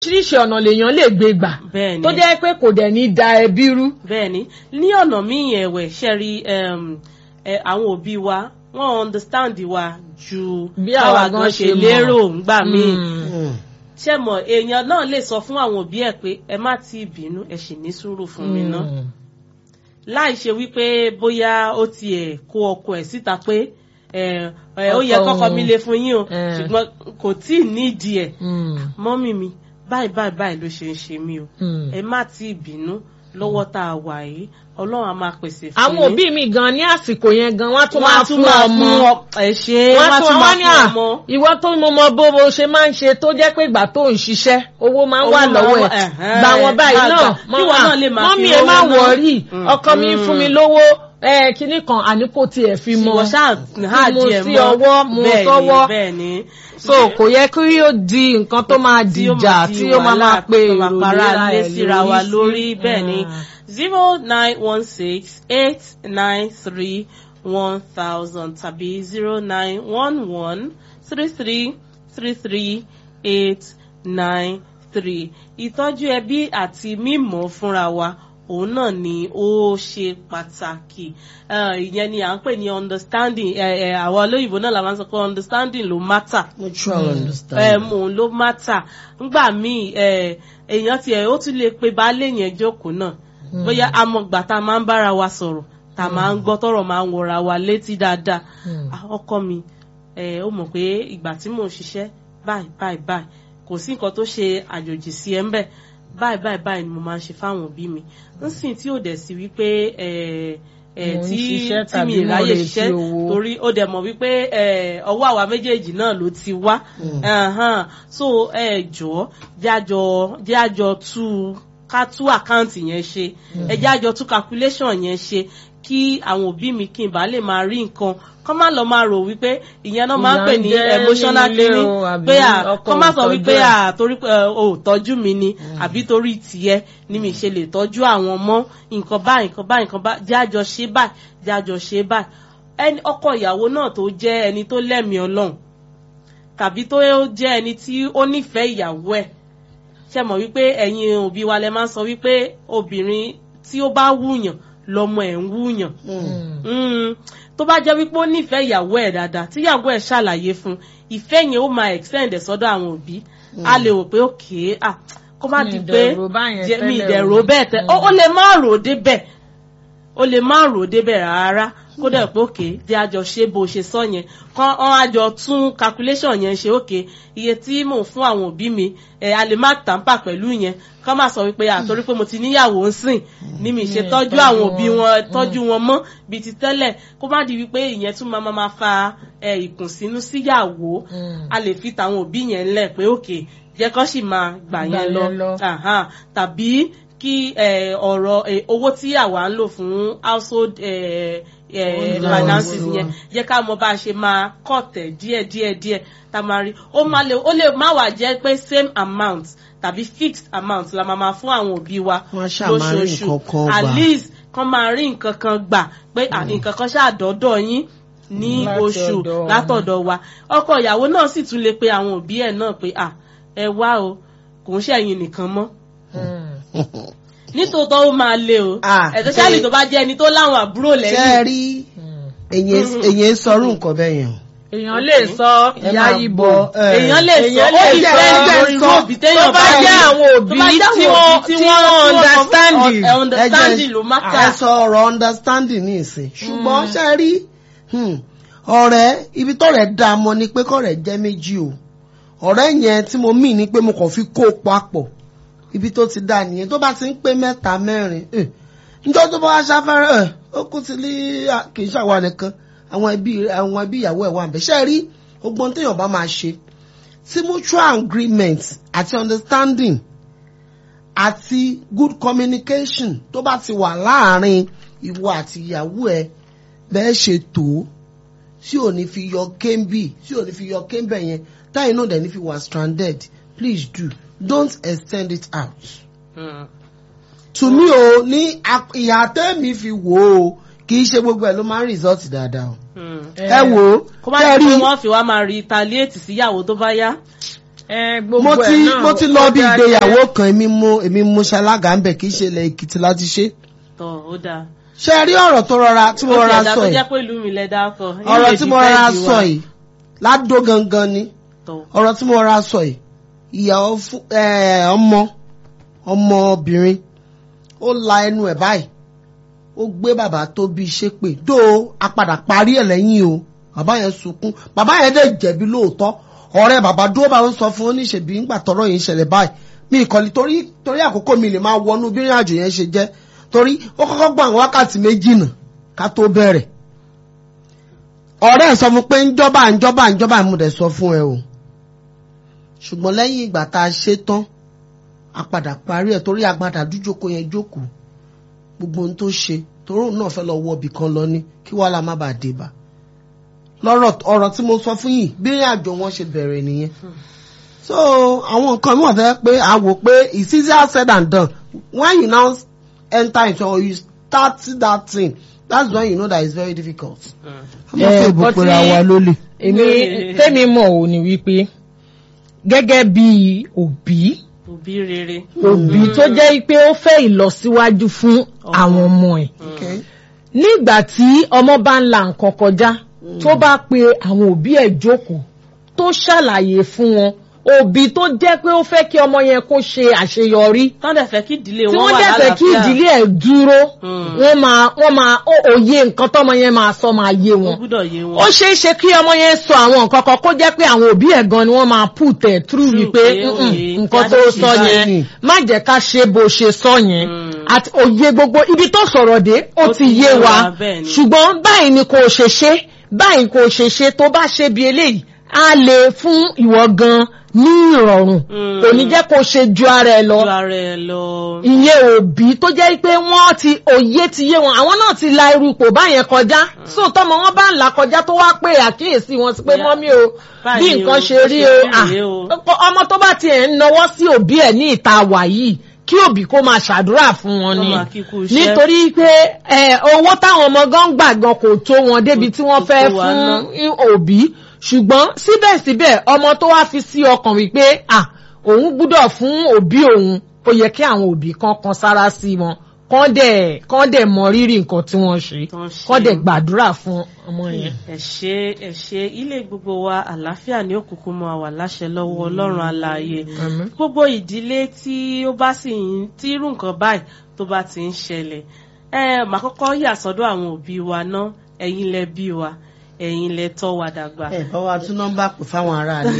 oríṣiríṣi ọ̀nà lèèyàn lè gbé gbà bẹ́ẹ̀ni tó jẹ́ pé kò dẹ̀ ní da ẹbí rú. bẹ́ẹ̀ni ní ọ̀nà míì ẹ̀wẹ̀ ṣẹ́rí àwọn òbí wa wọ́n understand wa ju Bí àwa gan ṣe mọ̀. lérò ńgbà míì Mm. ṣé mọ̀ èèyàn náà lè sọ fún àwọn òbí ẹ̀ pé ẹ má ti bínú ẹ sì ní sùúrù fún mi ná Mm. láì ṣe wípé bóyá ó tiẹ̀ kó ọkọ ẹ̀ síta pé ẹ, ẹ, ó yẹ Ọkọ kọ́kọ́ òun. mi lé fún yín o Eh. ṣùgbọ́n kò tí ì nídìí ẹ̀ Mm. mọ́mì mi báyìí báyìí báyìí ló ṣe ń ṣe mí o Mm. ẹ má ti bínú lọ́wọ́ tá a wà yìí ọlọ́run á máa pèsè fún àwọn òbí mi gan ní àsìkò yẹn gan wọ́n á tún Wọ́n á máa tún fún máa ọmọ fún ọ- ẹ ṣe wọ́n wọ́n á á tún tún wọ́n máa ní fún à ọmọ. ìwọ tó mọ mọ bó bó ṣe máa ń ṣe tó jẹ́ pé ìgbà tó ń ṣiṣẹ́ owó máa ń Owó wà máa ń lọ́wọ́ wà, ẹ̀ ẹ̀hẹ́n, gbà wọ́n báyìí máa náà gbà. Kí wọ́n náà lè máa mọ́mí fi ẹ owó má náà. wọ̀ọ́rì Mm, ọkọ mi ń fún mi mm. lówó ẹ kinní kan àní kò tiẹ̀ fi mọ wọ́n ṣáà há mo díẹ̀ sí mọ́ ọwọ́ mo Bẹ́ẹ̀ni, sọ́wọ́ bẹ́ẹ̀ni so kò yẹ kí ó di nǹkan tó máa tí ó dìjà máa di tí ó máa máa wàhálà, pe tó máa èrò para léra lé ẹ̀ síra wa lórí sí. bẹ́ẹ̀ ni Ah. zero nine one six eight nine three one thousand tàbí zero nine one one three three three three eight nine three ìtọ́jú ẹbí àti mímọ̀ fúnra wa òun náà ni ó ṣe pàtàkì Eh, ìyẹn ni à ń pè ní understanding eh, eh, àwọn olóyìnbó náà la máa ń sọ pé understanding ló matter mutual understanding. um, òun ló mátà ngbà míì eh, èèyàn tiẹ̀ ó tún lè pe baálé yẹn jókòó náà bóyá amọ̀gbà tá a máa ń bára wa sọ̀rọ̀ tá a máa ń gbọ́ tọ́rọ̀ máa ń wọra wa létí dáadáa Mm. Ah, ọkọ mi eh, ó mọ̀ pé ìgbà tí mò ń ṣiṣẹ́ báyìí báyìí báyìí kò sí nǹkan tó ṣe àjòjì sí ẹ ń bẹ̀ báyìí báyìí báyìí ni mo máa ń ṣe fáwọn òbí mi ń sìn tí ò dẹ̀ sí wípé eh, eh, Mo ń tí ṣiṣẹ́ tí mi tàbí mo ráyè retí ṣiṣẹ́ owó. torí ó dẹ̀ mọ̀ wípé eh, ọwọ́ àwa méjèèjì náà ló ti wá Ẹ̀hán. so ẹ jọ̀ọ́ jájọ jájọ tú ká tú àkáǹtì yẹn ṣe ẹ jájọ tú calculation yẹn ṣe kí àwọn òbí mi kí n bá lè máa rí nǹkan kọ́ má lọ máa rò wípé ìyẹn náà máa ń Ìyà pè ń ní jẹ emotional nínú ilé cleaning o, àbí pé à ọkọ kọ́ má ò sọ tọ́jú wípé ẹ̀. à torí pé ẹ, o ò tọ́jú mi ni àbí torí tiẹ̀ ni mi ṣe lè tọ́jú àwọn ọmọ nǹkan báyìí nǹkan báyìí nǹkan báyìí jájọ ṣe báyìí jájọ ṣe báyìí ẹni ọkọ ìyàwó náà tó jẹ́ ẹni tó lẹ́mìí ọlọ́run tàbí tó jẹ́ ẹni tí ó nífẹ̀ẹ́ ìyàwó ẹ̀ ṣe mọ̀ wípé ẹ̀yin òbí wa lẹ máa ń sọ wípé obìnrin tí ó bá wúyàn lọmọ ẹ̀ ń wúyàn Mm. tó bá jẹ́ wípé ó nífẹ̀ẹ́ ìyàwó ẹ̀ dáadáa tí ìyàwó ẹ̀ ṣàlàyé fún ìfẹ́ yẹn ó máa extend ẹ̀ sọ́dọ̀ àwọn òbí a lè wò pé òkè à kó má Mi di ì pé dẹ̀ rò báyẹn jẹ́- mi tẹ́lẹ̀ ìdẹ̀rò o. bẹ́ẹ̀ tẹ́ ó ó lè má rò ó débẹ̀ ó lè má rò ó débẹ̀ rárá kó dẹ̀ pé òkè jẹ́ àjọ ṣe bó ṣe sọ yẹn kán ọ́n àjọ tún calculation yẹn ṣe òkè iye tí mò ń fún àwọn òbí mi ẹ̀ a lè má tàǹpà pẹ̀lú yẹn kán má sọ wípé àtorí pé mo ti níyàwó ń sìn ní mi ṣe Mi ì tọ́jú tọ́jú àwọn òbí wọn. wọn tọ́jú wọn mọ́ bíi ti tẹ́lẹ̀ kó má di wípé ìyẹn tún máa máa fa ẹ̀, ìkùnsínú síyàwó Mm. a lè fi tàwọn òbí yẹn lẹ̀ pé òkè jẹ́ kán sì máa gbà Gbà yẹn yẹn lọ lọ. Aha. tàbí kí eh, ọ̀rọ̀ eh, owó tí àwa ń lò fún household eh, eh, Allowance finances wa. yẹn jẹ́ ká mọ bá a ṣe máa kọ̀tẹ̀ díẹ̀ díẹ̀ díẹ̀ tá a máa rí ó máa lè ó lè má wà jẹ́ pé same amount tàbí fixed amount la máa máa fún àwọn òbí wa Wọ́n ṣáà máa rí nǹkan kan at gbà. least kán máa rí nǹkan kan gbà pé à, nǹkan kan ṣáà dọ́dọ̀ yín ní Láti oṣù ọ̀dọ̀ wọn. látọ̀dọ̀ wa ọkọ ìyàwó náà sì tún lè pe àwọn òbí ẹ̀ náà pé à ẹ wá o kò ń ṣẹ̀yìn nìkan mọ́ Mm. nítòótọ́ ó máa le o Ah, especially ṣe- tó bá jẹ́ ẹni tó láwọn àbúrò ṣe é lẹ́yìn rí Mm. èyàn ń sọrú nǹkan bẹ́ẹ̀ yẹn o. èèyàn lè sọ Ẹ ìyá máa ibo gbọ́, ẹ. èèyàn lè sọ èèyàn ó lè di sọ fẹ́ ẹgbẹ́ lórí sọ. irú òbí téèyàn tó bá ní. jẹ́ àwọn òbí Tó bá jẹ́ tí àwọn wọ́n òbí tí wọ́n understanding ẹ understanding ló má ẹ kà sọ ọ̀rọ̀ understanding ní ìsìn ṣùgbọ́n ṣe rí hmm, ọ̀rẹ́ ibi tọ́rẹ̀ dá a mọ̀ ni pé kọ́rẹ̀ jẹ́ méjì o ọ̀rẹ́ yẹn tí mo mì ní pé mo kàn fi kó o papọ̀ ibi tó ti dá nìyẹn tó bá ti ń pé mẹ́ta mẹ́rin eh, níjọ́ tó bá wá ṣáfẹ́rẹ́ ẹ̀ ó kú ti lé à- kì í ṣàwa nìkan àwọn ẹbí àwọn ẹbí ìyàwó ẹ̀ wà ń bẹ̀ ṣe rí ogbon téèyàn bá máa ṣe tí mutual agreement àti understanding àti good communication tó bá ti wà láàrin ìwọ àti ìyàwó ẹ bẹ́ẹ̀ ṣe tó tí ò ní fi yọ kéńbì tí ò ní fi yọ kéńbẹ̀ yẹn táyì náà dẹ̀ ní fi wà stranded please do don't extend it out. Mm. to me o ní ap- ìhà tẹ́mi fi wò ó kì í ṣe gbogbo ẹ̀ ló máa ń result dáadáa o. Mm. ẹ wò ó kó má kẹ́ di rí pé wọ́n fi wá máa retaliate síyàwó tó bá yá ẹ gbogbo mo ti ẹ̀ náà mo ti lọ bí ó dáa ìgbéyàwó kan èmi mo èmi mo ṣalága ń bẹ̀ kì í ṣe ilẹ̀ èkìtì láti ṣe tọ ó dáa. ṣe rí ọ̀rọ̀ tó rọra tí mo ó ti rọra ẹ̀dá sọ tó yìí jẹ́ pé ìlú mi lẹ dákọ̀. ọ̀rọ̀ tí mo rọra sọ yìí ládó gangan ni tọ ọ̀rọ̀ tí mo rọra sọ yìí ìyàwó fún ẹ, ọmọ ọmọbìnrin ó la ẹnu ẹ̀ báyìí ó gbé bàbá tó bí ṣépè dó a padà parí ẹ̀ lẹ́yìn o bàbá yẹn sunkún bàbá yẹn dẹ̀ jẹ̀bi lóòótọ́ ọ̀rẹ́ bàbá dúró bá ń sọ fún oníṣèbí ńgbà tọ́rọ̀ yìí ń ṣẹlẹ̀ báyìí mi ìkọ̀lì torí torí àkókò mi lè máa wọnú bí ìrìn àjò yẹn ṣe jẹ́ torí ó kọ́kọ́ gbọ́ àwọn wákàtí méjì nà ká tó bẹ̀rẹ̀ ọ̀rẹ́ ẹ̀ sọ fún pé ńjọba ńjọba ńjọba mo dẹ̀ sọ fún ẹ o ṣùgbọ́n lẹ́yìn ìgbà tá a ṣe tán a padà parí ẹ̀ torí agbada dújókòó yẹn jókòó gbogbo ohun tó ṣe torí òun náà fẹ́ lọ wọ ibì kan lọ ní kí wàhálà má bàa dé bá lọ́rọ̀ ọ̀rọ̀ tí mo sọ fún yìí bí ìrìn àjò wọn ṣe bẹ̀rẹ̀ nìyẹn so àwọn nǹkan mi wà fẹ́ pé a wò pé it's easier said than done when you now enter into or you start that thing that's when you know that it's very difficult. ọmọ Eh, fún ìbò but pera tí- wa lólè. èmi tẹ́mi mọ̀ ò ní wípé gẹ́gẹ́ bí òbí òbí rere. òbí tó jẹ́ pé ó fẹ́ ìlọsíwájú fún àwọn ọmọ ẹ̀ Okay. nígbà tí ọmọ bá ń la nǹkan kọjá tó bá pe àwọn òbí ẹ̀ jókòó tó ṣàlàyé fún wọn òbí tó jẹ́ pé ó fẹ́ kí ọmọ yẹn kó ṣe àṣeyọrí tán dẹ̀ fẹ́ kí ìdílé tí wọn wọ́n wà dẹ̀ fẹ́ kí lálàáfíà. ìdílé ẹ̀ dúró Mm. wọ́n máa wọ́n máa ó- òye nǹkan tọ́mọ yẹn máa sọ máa yé ó wọn gbúdọ̀ yé wọn. ó ṣeé ṣe kí ọmọ yẹn sọ àwọn nǹkan kan kó jẹ́ pé àwọn òbí ẹ̀ gan ni wọ́n máa put ẹ̀ through True wípé pé "Mm-mm, òye nǹkan kí tó á ṣe sọ báyìí." yẹn má jẹ́ ká ṣe bó ṣe sọ yẹn Mm. àti òye gbogbo ibi tó sọ̀rọ̀ dé ó Ó ti ti yé yé wa wa, bẹ́ẹ̀ ni. ṣùgbọ́n báyìí ni kò ṣe ṣe báyìí kò ṣe ṣe tó bá ṣe bí eléyìí á lè fún ìwọ gan ní ìrọ̀rùn Mm. kò ní jẹ́ kó ṣe ju ara ẹ lọ ju ara ẹ lọ. ìyẹn òbí tó jẹ́ pé wọ́n ti òye ti yé wọn àwọn náà ti la irú ipò báyẹn kọjá so tọmọ wọn bá ń là kọjá tó wá pé àkíyèsí wọn sí pé Yeah. mọ́mí o bí Báyìí nǹkan o, ṣe bó rí ṣe o rí ah, rèé o. ọkọ- ọmọ tó bá tiẹ̀ ń nawọ́ sí òbí ẹ̀ ní ìta wà yìí kí òbí kó máa ṣàdúrà fún wọn Kó ni máa kíkú iṣẹ́. nítorí pé ẹ, owó táwọn ọmọ gan gbà gan kò tó wọn débi tí wọ́n kò fẹ́ tó wa fún òbí ṣùgbọ́n síbẹ̀síbẹ̀ ọmọ tó wá fi sí ọkàn wípé ah òun gbúdọ̀ fún òbí òun ó yẹ kí àwọn òbí kan kan sára sí wọn kán dẹ̀ kán dẹ̀ mọ rírì nǹkan tí wọ́n ṣe Tán ṣe. kán dẹ̀ gbàdúrà fún ọmọ yẹn. ẹ ṣé ẹ ṣé ilé gbogbo wa àlàáfíà ní òkùnkùn mọ àwà láṣẹ lọ́wọ́ Ọlọ́run alààyè Àmín. gbogbo ìdílé tí ó bá sì ń tí irú nǹkan báyìí tó bá ti ń ṣẹlẹ̀ ẹ mà kọ́kọ́ yà sọ́dọ̀ àwọn òbí wa ná ẹ̀yin lẹ bí wa ẹ̀yin lẹ tọ́ wa dàgbà. ẹ bá wa tún nọ́mbà pè fáwọn aráàlú.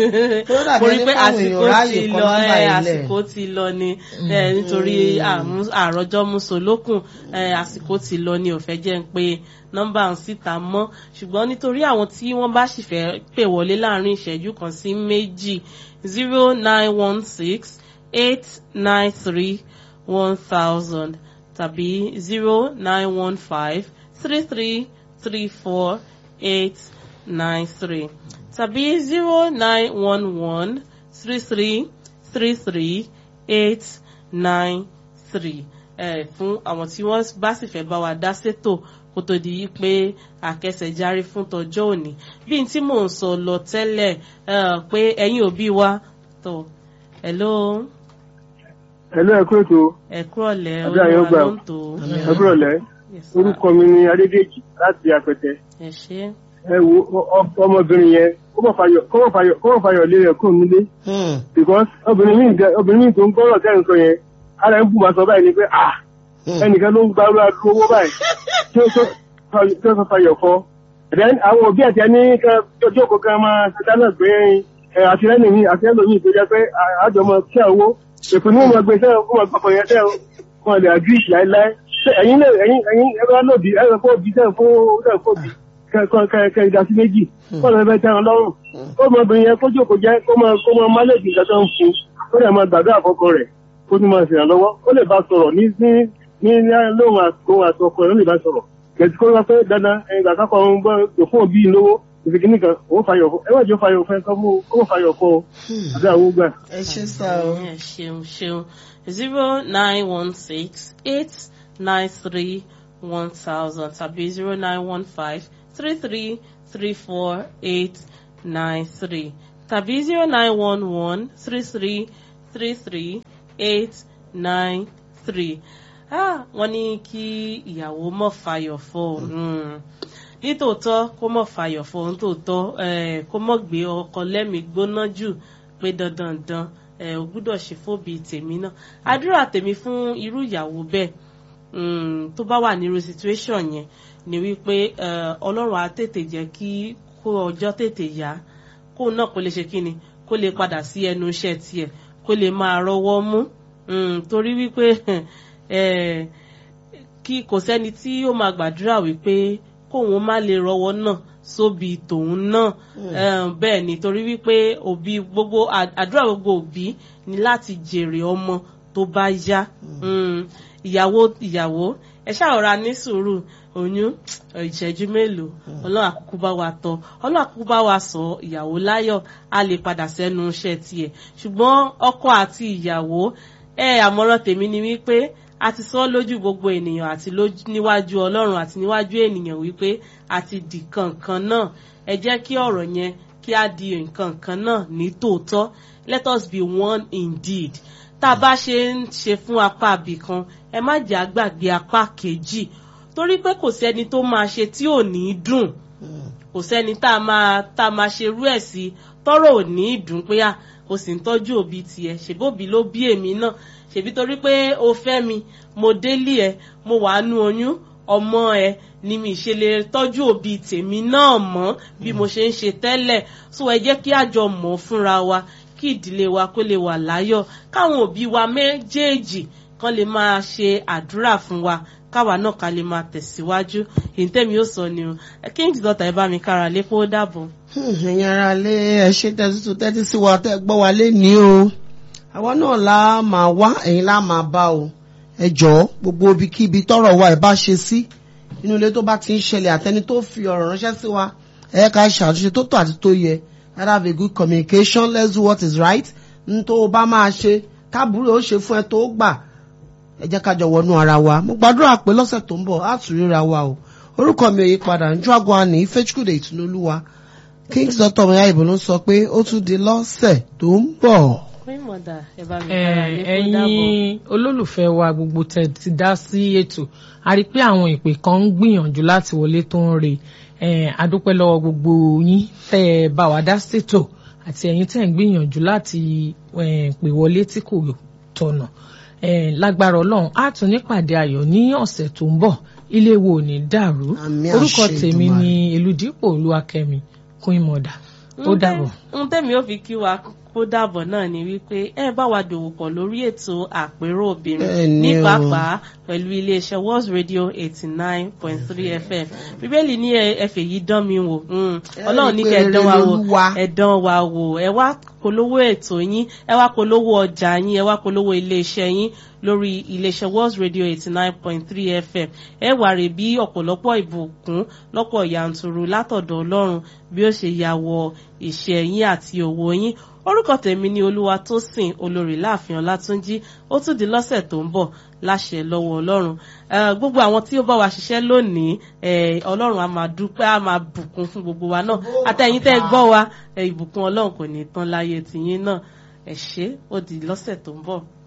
mo rí pé ẹni fáwọn àsìkò èèyàn ráàyè ti kọ lọ nọ́mbà ẹ yìí lẹ̀. àsìkò ti lọ ni ẹ nítorí àmú- àròjọ musolókun ẹ àsìkò ti lọ ni ò fẹ́ jẹ́ ń pe nọ́mbà ń síta mọ́ ṣùgbọ́n nítorí àwọn tí wọ́n bá sì fẹ́ pè wọlé láàrin ìṣẹ́jú kan sí méjì zero nine one six eight nine three one thousand tàbí zero nine one five three three three four eight nine three tàbí zero nine one one three three three three eight nine three ẹ fún àwọn tí wọ́n bá sì fẹ́ bá wa dá sétò kó tó di yí pé àkẹsẹ̀járí fún tọjọ́ òní bí n tí mò ń sọ lọ tẹ́lẹ̀ ẹ, pé ẹ̀yin òbí wa tó hello Hello, ẹ kú ètò ẹ kúrọ̀lẹ́ Àbí àyè ó olúwa gbà ló ó. ń tò ó. ẹ kúrọ̀lẹ́ Yes, sir. orúkọ mi ni Adédèjì láti Apẹtẹ ẹ ṣé ẹ wo ọ- ọ- ọmọbìnrin yẹn kó mọ̀ fàyọ̀ kó mọ̀ fàyọ̀ kó mọ̀ fàyọ̀ lé rẹ̀ kó nílé Hmm. because obìnrin míì gẹ- obìnrin míì tó ń gbọ́rọ̀ tẹ́ ń sọ yẹn ara ń bù máa sọ báyìí ni pé ah Hmm. ẹnìkan ló ń gba owó adúró owó báyìí tí ó tó tí ó sọ fàyọ̀ kọ then àwọn òbí àti ẹni ọjọ́ kò kan máa ṣe dáná gbé ẹ àtìlẹ́yìn mi àtìlẹ́yìn mi tó jẹ́ pé à- àjọmọ̀ kí àwọ èpè ní wọn gbé sẹ́wọ̀n kó wọn gbàgbọ́ yẹn sẹ́wọ̀n wọn lè agree láéláé Ṣé ẹ̀yin lè ẹ̀yin ẹ̀yin ẹ̀rọ lòdì ẹ̀rọ kó bí sẹ́wọ̀n fún sẹ́wọ̀n kó bí kẹ ìdásí méjì kó lọ fẹ́ tẹ́wọn lọ́rùn kó mọ obìnrin yẹn kó jókòó jẹ́ kó mọ kó mọ máléjì nǹkan tó ń fún kó lè máa gbàdúrà àkọ́kọ́ rẹ̀ kó tún máa ṣèrànlọ́wọ́ ó lè bá sọ̀rọ̀ ní ní ní lóhùn àtòhùn àtọkọ rẹ̀ ó lè bá sọ̀rọ̀ kẹ̀sì kó wá pé dandan ìgbà kákọ̀ ń gbọ́ tó fún òbí lówó ìfikì nìkan ó fàyọ̀ fún ẹ wọ́n jọ fàyọ̀ fún ẹ sọ fún ó fàyọ̀ fún ọ àbí àwọn gbà. ẹ ṣe sá o. ẹ ṣeun ṣeun zero nine one six eight nine three one thousand tàbí zero nine one five three three three four eight nine three tàbí zero nine one one three three three three eight nine three wọ́n ní kí ìyàwó mọ̀ fàyọ̀ fọ́ mm. nítòótọ́ kó mọ̀ fàyọ̀ fọ́ nítòótọ́ eh, kó mọ̀ gbé ọkọ lẹ́mìí gbóná jù pé dandan dan ẹ ò gbúdọ̀ ṣe fóbi tèmi náà àdúrà tèmi fún irú ìyàwó bẹ́ẹ̀ mm, tó bá wà nírú situation yẹn ni wípé eh, ọlọ́run á tètè jẹ́ kí kó ọjọ́ tètè yá kó náà kó lè ṣe kíni kó lè padà sí ẹnu iṣẹ́ tiẹ̀ kó lè máa rọwọ́ mú mm, torí wípé eh, kí kò sẹ́ni tí ó máa gbàdúrà wípé kóun má lè rọwọ́ náà sóbi tòun náà bẹ́ẹ̀ ni torí wípé òbí gbogbo àdúrà gbogbo òbí ni láti jèrè ọmọ tó bá yá ìyàwó ìyàwó ẹ ṣàrọ̀ra ní sùúrù oyún ìṣẹ́jú mélòó ọlọ́run àkókò bá wa tọ́ ọlọ́run àkókò bá wa sọ ìyàwó láyọ̀ a lè padà sẹ́nu iṣẹ́ tiẹ̀ ṣùgbọ́n ọkọ àti ìyàwó ẹ àmọ̀ràn tèmi ni wípé a ti sọ lójú gbogbo ènìyàn àti níwájú ọlọ́run àti níwájú ènìyàn wípé a ti di kankan náà ẹ jẹ́ kí ọ̀rọ̀ yẹn kí a di nǹkan kan náà ní tòótọ́ let us be one indeed tá a bá ṣe ń ṣe fún apá abìkan ẹ má jẹ́ àgbàgbé apá kejì torí pé kò sẹ́ni tó máa ṣe tí ò ní dùn kò sẹ́ni tá a máa tá a máa ṣe rú ẹ̀ sí tọ́rọ̀ ò ní dùn pé à o sì ń tọ́jú òbí tiẹ̀ ṣèbóbi ló bí èmi náà ṣèbí torí pé o fẹ́ mi mo délé ẹ mo wàá nú oyún ọmọ ẹ ni mi ṣe lè tọ́jú òbí tèmi náà mọ́ bí mo ṣe ń ṣe tẹ́lẹ̀ so ẹ jẹ́ kí àjọ mọ̀ fúnra wa kí ìdílé wa kó lè wà láyọ̀ káwọn òbí wa méjèèjì kan lè máa ṣe àdúrà fún wa káwa náà ká lè máa tẹ̀síwájú èyí tẹ́mi ó sọ ni o king's daughter ẹ bá mi kára lé kó dàbọ̀. ẹ̀yin ara lé ẹ ṣe tẹ́tí tó tẹ́tí sí wa tẹ́ gbọ́ wa lé ní o àwa náà la máa wá ẹ̀yin la máa bá o ẹ jọ̀ọ́ gbogbo ibikíbi tọ́rọ̀ wa ẹ bá ṣe sí inú ilé tó bá ti ń ṣẹlẹ̀ àtẹni tó fi ọ̀rọ̀ ránṣẹ́ sí wa ẹ ká ṣàtúnṣe tó tọ́ àti tó yẹ let have a good communication let's do what is right n tó o bá máa ṣe káàbùrù ó ṣe fún ẹ tó gbà ẹ jẹ́ ká jọ wọnú ara wa mo gbàdúrà pé lọ́sẹ̀ tó ń bọ̀ á tún ríra wa o orúkọ mi ò yí padà ń jọ́ àgọ́ àní Ifechukwude Ìtùnúolúwa King's Dr. ọmọ ya ìbò ló ń sọ pé ó tún di lọ́sẹ̀ tó ń bọ̀. ẹ̀yin olólùfẹ́ wa gbogbo tẹ̀ ti dá sí ètò a rí i pé àwọn ìpè kan ń gbìyànjú láti wọlé tó ń re adúpẹ́ lọ́wọ́ gbogbo yín tẹ́ ẹ bá wa dá sétò àti ẹ̀yin tẹ́ ń gbìyànjú láti pè wọlé tí kò tọ̀nà lágbára ọlọ́run á tún nípàdé ayọ̀ ní ọ̀sẹ̀ tó ń bọ̀ ilé wo ò ní dàrú orúkọ tèmi ni Elúdípò Olúwakẹ́mi Queen Mother ó dàbọ̀. ń tẹ́mi ó fi kí wa kó dàbọ̀ náà ni wípé ẹ bá wa dòwò pọ̀ lórí ètò àpérò obìnrin ní pàápàá pẹ̀lú iléeṣẹ́ World Radio eighty nine point three FM bíbélì ní ẹ̀fẹ̀ yìí dán mi wò ọlọ́run ní kẹ́ ẹ dán wa wò ẹ dán wa wò ẹ wá polówó ètò yín ẹ wá polówó ọjà yín ẹ wá polówó iléeṣẹ́ yín lórí iléeṣẹ́ World Radio eighty nine point three FM ẹ wà rè bí ọ̀pọ̀lọpọ̀ ìbùkún lọ́pọ̀ yanturu látọ̀dọ̀ ọlọ́run bí ó ṣe yà wọ ìṣẹ́ yín àti òwò yín orúkọ tèmi ni olúwa tó sìn olórí láàfin ọlátúnjí ó tún di lọ́sẹ̀ tó ń bọ̀ láṣẹ lọ́wọ́ ọlọ́run gbogbo àwọn tí ó bá wa ṣiṣẹ́ lónìí ọlọ́run a máa dúpẹ́ a máa bùkún fún gbogbo wa náà àtẹ̀yìn tẹ́ gbọ́ wa ìbùkún ọlọ́run kò ní tán láyé tìyín náà ẹ ṣé ó di lọ́sẹ̀ tó ń bọ̀.